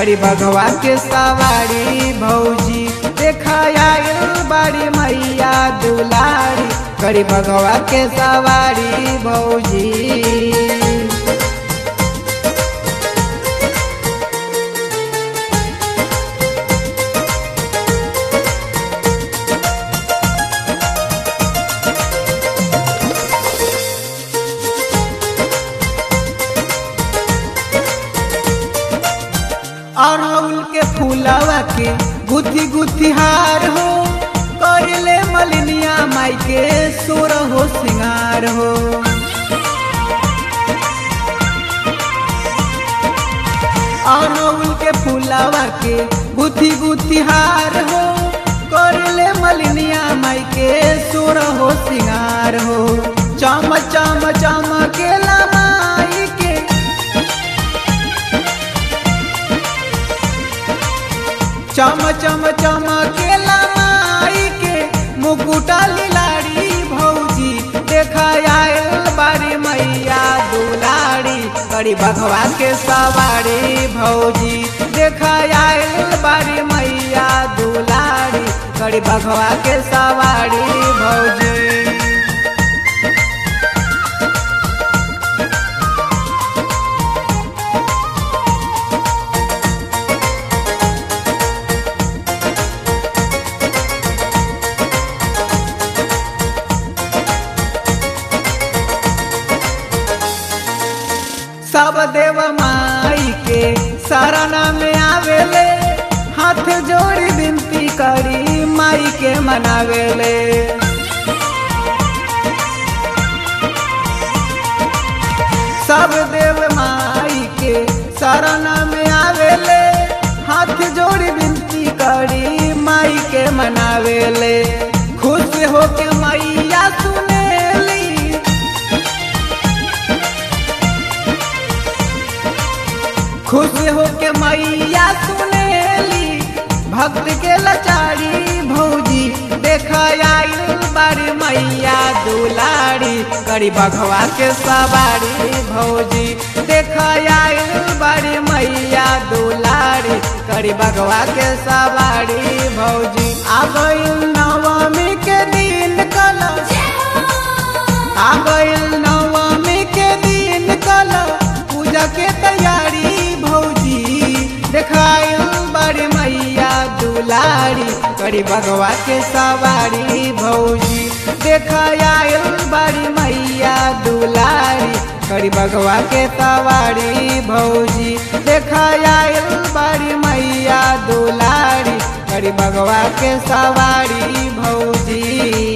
करी भगवा के सवारी भौजी देखा आयल बाड़ी मैया दुलारी करी भगवा के सवारी भौजी अड़हुल के फूलवा के गुथी गुथी हार हो कर ले मलिनिया माई के सोर हो सिंगार हो अड़हुल के फूलवा के गुथी गुथी हार हो कर ले मलिनिया माई के सोर हो सिंगार हो चम चम चम के माई के चम चम चम के माई के मुकुटा लिलाड़ी भौजी देखा आयल बारी मैया दुलारी करी भगवा के सवारी भौजी देखा आयल बारी मैया दुलारी करी भगवा के सवारी भौजी सब देव माई के शरण में आवेले हाथ जोड़ी विनती करी माई के मनावेले सब देव माई के शरण में आवेले हाथ जोड़ी विनती करी माई के मनावेले खुश होके मैया सुनेली खुश होके मैया सुनेली भक्त के लाचारी भौजी देखा आयल बारी मैया दुलारी करी बघवा के सवारी भौजी देखा आयल बारी मैया दुलारी करी बघवा के सवारी भौजी आ गइल नवमी के दिन कल आ गइल नवमी के दिन कल पूजा के तैयारी भौजी देखायल बड़ी मैया दुलारी करी भगवा के सवारी भौजी देखायल बड़ी मैया दुलारी करी भगवा के सवारी भौजी देखायल बड़ी मैया दुलारी करी भगवा के सवारी भौजी